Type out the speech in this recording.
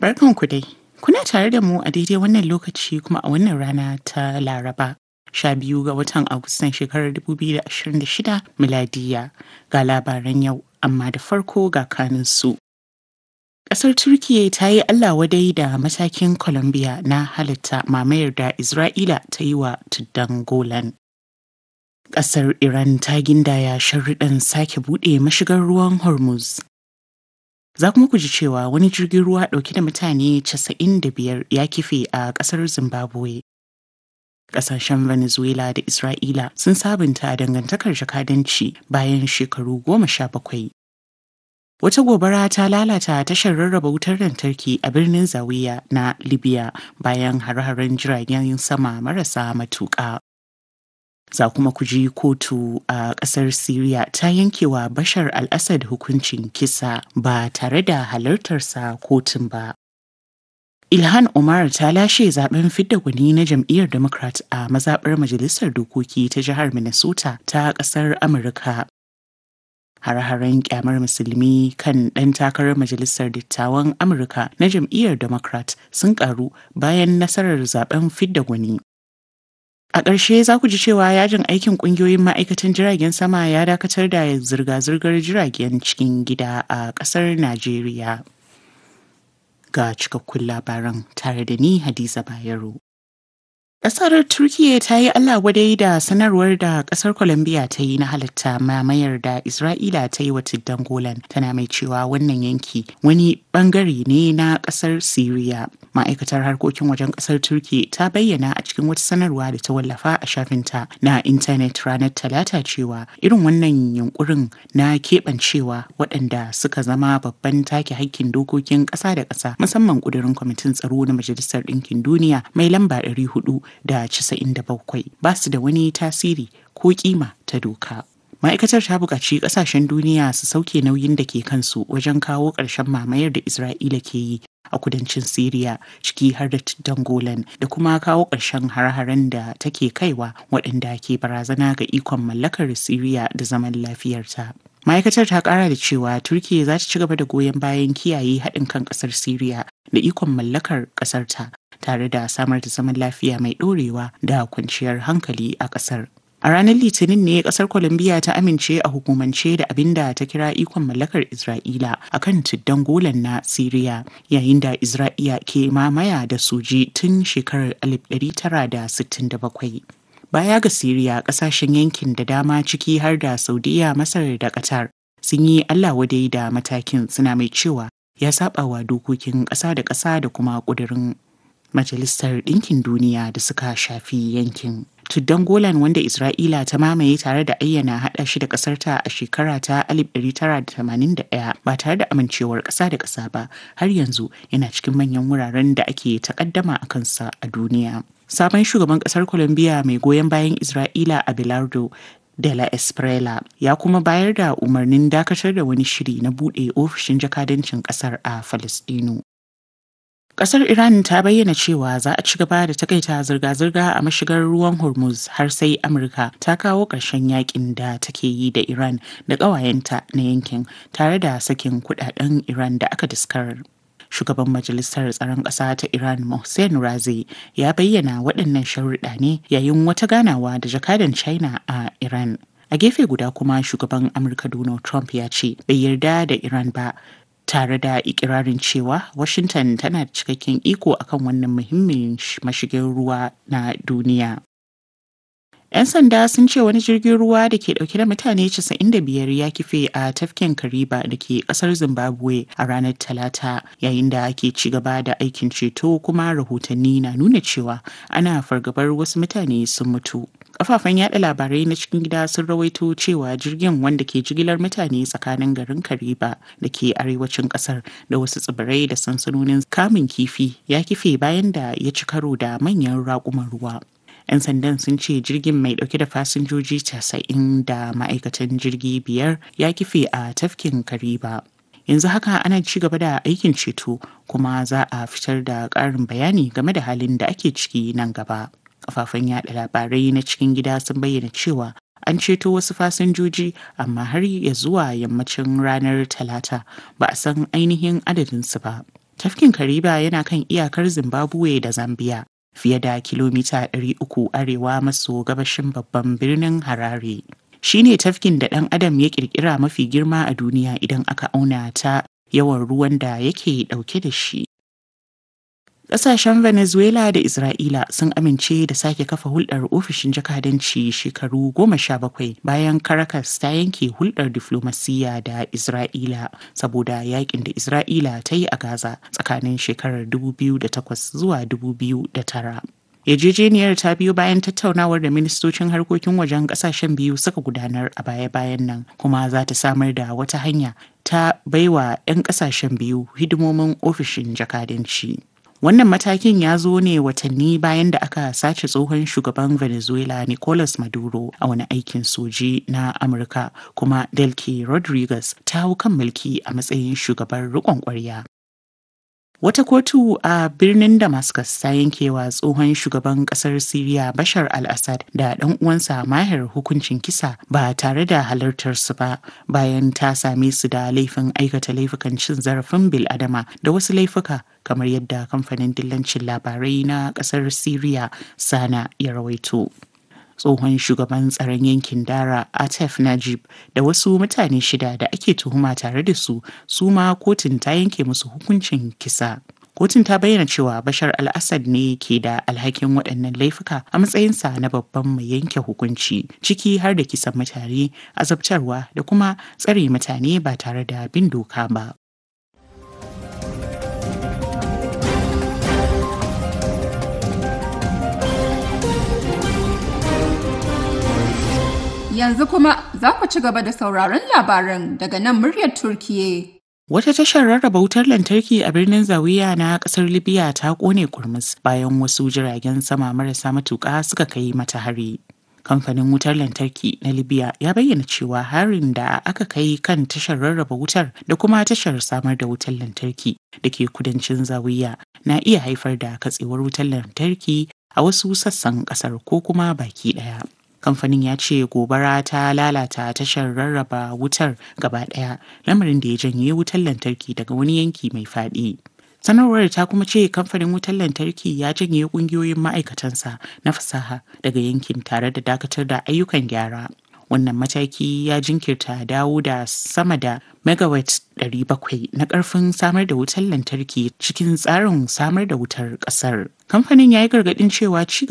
Barkanku dai. Kuna tare da mu a daidai wannan lokaci kuma a wannan rana ta Laraba. Sha biyu ga watan Agustan shekarar 2026 miladiya ga labaran yau amma da farko ga kaninsu. Ƙasar Turkiyya ta yi Allah wadai da matakin Colombia na halitta mamayar da Isra'ila ta yi wa tuddan Golan. Ƙasar Iran ta gindaya sharruɗan sake buɗe mashigar ruwan Hormuz. Za kuma ku ji cewa wani jirgin ruwa ɗauke da mutane 95 ya kife a ƙasar Zimbabwe. Ƙasashen Venezuela da Isra'ila sun sabunta dangantakar jakadanci bayan shekaru goma sha bakwai. Wata gobara ta lalata tashar rarraba wutar lantarki a birnin Zawiya na Libya bayan hare-haren jiragen sama marasa matuƙa. Za kuma ku ji kotu a ƙasar Siriya ta yankewa Bashar al-Assad hukuncin kisa ba tare da halartarsa kotun ba. Ilhan Omar ta lashe zaben fidda gwani na jam'iyyar Democrat a mazaɓar Majalisar Dokoki ta jihar Minnesota ta ƙasar Amurka. Hare-haren kyamar musulmi kan ɗan takarar Majalisar Dattawan Amurka na jam'iyyar Democrat sun ƙaru bayan nasarar zaben fidda gwani. A ƙarshe za ku ji cewa yajin aikin ƙungiyoyin ma'aikatan jiragen sama ya dakatar da zirga-zirgar jiragen cikin gida a ƙasar Najeriya. Ga cikakkun labaran tare da ni Hadiza Bayero. Ƙasar Turkiyya ta yi Allah wadai da sanarwar da ƙasar Colombia ta yi na halitta mamayar da Isra'ila ta yi wa tuddan Golan tana mai cewa wannan yanki wani bangare ne na ƙasar Siriya. Ma'aikatar harkokin wajen ƙasar Turkiyya ta bayyana a cikin wata sanarwa da ta wallafa a shafinta na intanet ranar Talata cewa irin wannan yunkurin na keɓancewa waɗanda suka zama babban take hakkin dokokin ƙasa da ƙasa musamman ƙudurin kwamitin tsaro na Majalisar Ɗinkin Duniya mai lamba 400 da 97 ba su da wani tasiri ko kima ta doka. Ma'aikatar ta buƙaci ƙasashen duniya su sauke nauyin da ke kansu wajen kawo ƙarshen mamayar da Isra'ila ke yi a kudancin Siriya ciki har da tuddan Golan da kuma kawo ƙarshen har-haren da take kaiwa waɗanda ke barazana ga ikon mallakar Siriya da zaman lafiyarta. Ma'aikatar ta ƙara da cewa Turkiyya za ta ci gaba da goyon bayan kiyaye haɗin kan ƙasar Siriya da ikon mallakar ƙasarta tare da samar da zaman lafiya mai ɗorewa da kwanciyar hankali a ƙasar. A ranar Litinin ne ƙasar Colombia ta amince a hukumance da abin da ta kira ikon mallakar Isra'ila a kan tuddan golan na Siriya yayin da Isra'iya ke mamaya da soji tun shekarar 1967. Baya ga Siriya ƙasashen yankin da dama ciki har da Saudiya, Masar da Qatar sun yi Allah wadai da matakin suna mai cewa ya saba wa dokokin ƙasa da ƙasa da kuma ƙudurin Majalisar Ɗinkin Duniya da suka shafi yankin. Tuddan Golan wanda Isra'ila ta mamaye tare da ayyana haɗa shi da ƙasarta a shekara ta 1981 ba tare da amincewar ƙasa da ƙasa ba har yanzu yana cikin manyan wuraren da ake takaddama a kansa a duniya. Sabon shugaban ƙasar Colombia mai goyon bayan Isra'ila Abelardo de la Esprela ya kuma bayar da umarnin dakatar da wani shiri na buɗe ofishin jakadancin ƙasar a Falasɗinu. Kasar Iran ta bayyana cewa za a ci gaba da takaita zirga-zirga a mashigar ruwan Hormuz har sai Amurka ta kawo ƙarshen yakin da take yi da Iran da ƙawayenta na yankin tare da sakin kudaden Iran da aka diskarar. Shugaban Majalisar Tsaron Ƙasa ta Iran Mohsen Razi ya bayyana waɗannan sharuɗa ne yayin wata ganawa da jakadan China a Iran. A gefe guda kuma shugaban Amurka Donald Trump ya ce bai yarda da Iran ba tare da ikirarin cewa Washington tana da cikakken iko akan wannan muhimmin mashigin ruwa na duniya. 'Yan sanda sun ce wani jirgin ruwa da ke dauke da mutane 95 ya kife a tafkin Kariba da ke kasar Zimbabwe a ranar Talata yayin da ake ci gaba da aikin ceto kuma rahotanni na nuna cewa ana fargabar wasu mutane sun mutu. Kafafen yada labarai na cikin gida sun rawaito cewa jirgin wanda ke jigilar mutane tsakanin garin Kariba da ke arewacin kasar da wasu tsibirai da sansanonin kamun kifi ya kife bayan da ya ci karo da manyan raƙuman ruwa. 'yan sandan sun ce jirgin mai dauke da fasinjoji 90 da ma'aikatan jirgi biyar ya kife a tafkin kariba yanzu haka ana ci gaba da aikin ceto kuma za a fitar da ƙarin bayani game da halin da ake ciki nan gaba kafafen yada labarai na cikin gida sun bayyana cewa an ceto wasu fasinjoji amma har ya zuwa yammacin ranar talata ba a san ainihin adadinsu ba Tafkin Kariba yana kan iyakar Zimbabwe da Zambia, fiye da kilomita 300 arewa maso gabashin babban birnin Harare. Shi ne tafkin da ɗan adam ya ƙirƙira mafi girma a duniya idan aka auna ta yawan ruwan da yake ɗauke da shi. Ƙasashen Venezuela da Isra'ila sun amince da sake kafa hulɗar ofishin jakadanci shekaru goma sha bakwai bayan Caracas ta yanke hulɗar diflomasiyya da Isra'ila saboda yakin da Isra'ila ta yi a Gaza tsakanin shekarar 2008 zuwa 2009. Yarjejeniyar ta biyo bayan tattaunawar da ministocin harkokin wajen kasashen biyu suka gudanar a baya-bayan nan kuma za ta samar da wata hanya ta baiwa 'yan kasashen biyu hidimomin ofishin jakadanci. Wannan matakin ya zo ne watanni bayan da aka sace tsohon shugaban Venezuela Nicolas Maduro a wani aikin soji na Amurka kuma Delcy Rodriguez ta hau kan mulki a matsayin shugaban riƙon ƙwarya. Wata kotu a birnin Damascus ta yankewa tsohon shugaban kasar Siriya Bashar al-Assad da ɗan uwansa Mahir hukuncin kisa ba tare da halartarsu ba bayan ta same su da laifin aikata laifukan cin zarafin bil'adama da wasu laifuka kamar yadda kamfanin dillancin labarai na kasar Siriya Sana ya rawaito. tsohon shugaban tsaron yankin dara atef najib da wasu mutane shida da ake tuhuma tare da su su ma kotun ta yanke musu hukuncin kisa kotun ta bayyana cewa bashar al-assad ne ke da alhakin waɗannan laifuka a matsayinsa na babban mai yanke hukunci ciki har da kisan mutane azabtarwa da kuma tsare mutane ba tare da bin doka ba Yanzu kuma za ku ci gaba da sauraron labaran daga nan muryar Turkiye. Wata tashar rarraba wutar lantarki a birnin Zawiya na kasar Libya ta kone kurmus bayan wasu jiragen sama marasa matuƙa suka kai mata hari. Kamfanin wutar lantarki na Libya ya bayyana cewa harin da aka kai kan tashar rarraba wutar da kuma tashar samar da wutar lantarki da ke kudancin Zawiya na iya haifar da katsewar wutar lantarki a wasu sassan kasar ko kuma baki ɗaya. kamfanin ya ce gobara ta lalata tashar rarraba wutar gaba daya lamarin da ya janye wutar lantarki daga wani yanki mai faɗi. sanarwar ta kuma ce kamfanin wutar lantarki ya janye kungiyoyin ma'aikatansa na fasaha daga yankin tare da dakatar da ayyukan gyara wannan mataki ya jinkirta dawo da sama da megawatt 700 na karfin samar da wutar lantarki cikin tsarin samar da wutar kasar kamfanin ya yi gargadin cewa ci